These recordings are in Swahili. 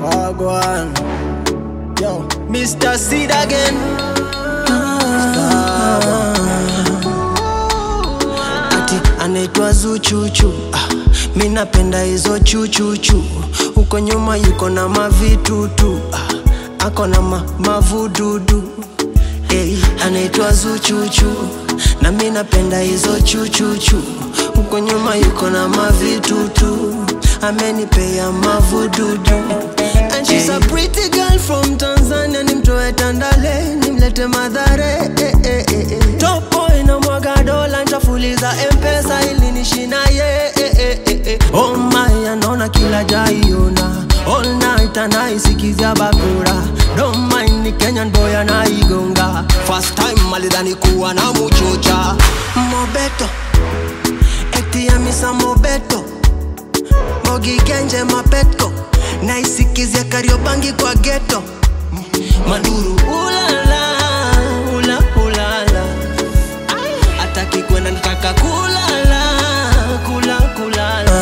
Wagwan. Yo, Mr. Seed again. ati anaitwa Zuchuchu. Ah, mi napenda hizo chuchuchu, huko nyuma yuko na mavitutu ah, ako na ma, mavududu hey, anaitwa Zuchuchu na mi napenda hizo chuchuchu, huko nyuma yuko na mavitutu amenipea mavududu And she's a pretty girl from Tanzania, nimtoe Tandale nimlete Madhare eh, eh, eh, eh. Top boy na mwaga dola ntafuliza mpesa ili nishina ye eh, eh, eh, eh. Oh my, anaona kila jaiona all night anaisikizia bakura don't mind ni Kenyan boy anaigonga first time alidhani kuwa na muchocha Mobeto eti ya misa Mobeto Mogi Genje Mapetko naisikizia Kariobangi kwa geto Manduru ulala ula ulala ataki kwenda nataka kulala kula kulala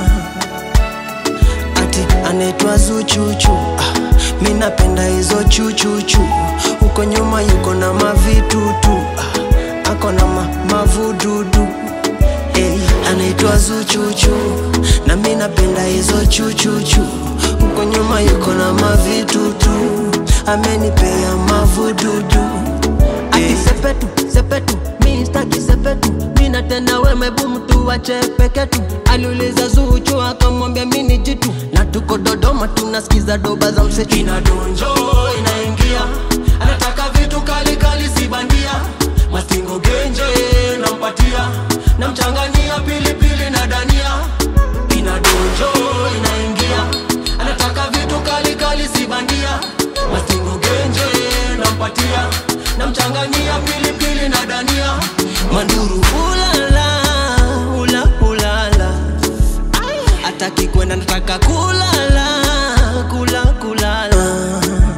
ati anaitwa Zuchuchu ah, mi napenda hizo chuchuchu huko nyuma yuko na mavitutu ah, ako na ma, mavududu hey, anaitwa Zuchuchu na mi napenda hizo chuchuchu huko nyuma yuko na mavitutu amenipea mavududu ati sepetu sepetu mi staki sepetu mina tena wemebu mtu wache peketu aliuliza Zuchu akamwambia mi ni jitu na tuko Dodoma tunasikiza doba za msetu inadonjo inaingia anataka vitu kali kali si bandia mastingo genje nampatia namchanganyia pilipili na dania inadonjo inaingia anataka vitu kali kali si bandia mastingo genje nampatia namchanganyia pilipili na dania manduru ulala ula ulala ataki kwenda nataka kulala kula kulala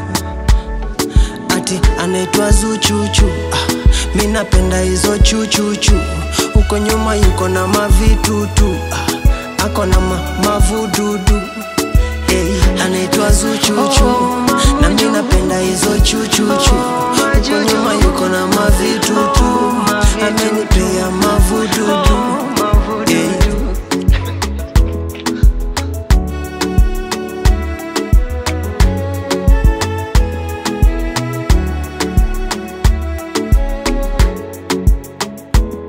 ati anaitwa Zuchuchu ah, mi napenda hizo chuchuchu huko nyuma yuko na mavitutu ah, ako na ma, mavududu hey, anaitwa Zuchuchu na mi napenda hizo chuchuchu huko nyuma yuko na mavitutu amenipea mavududu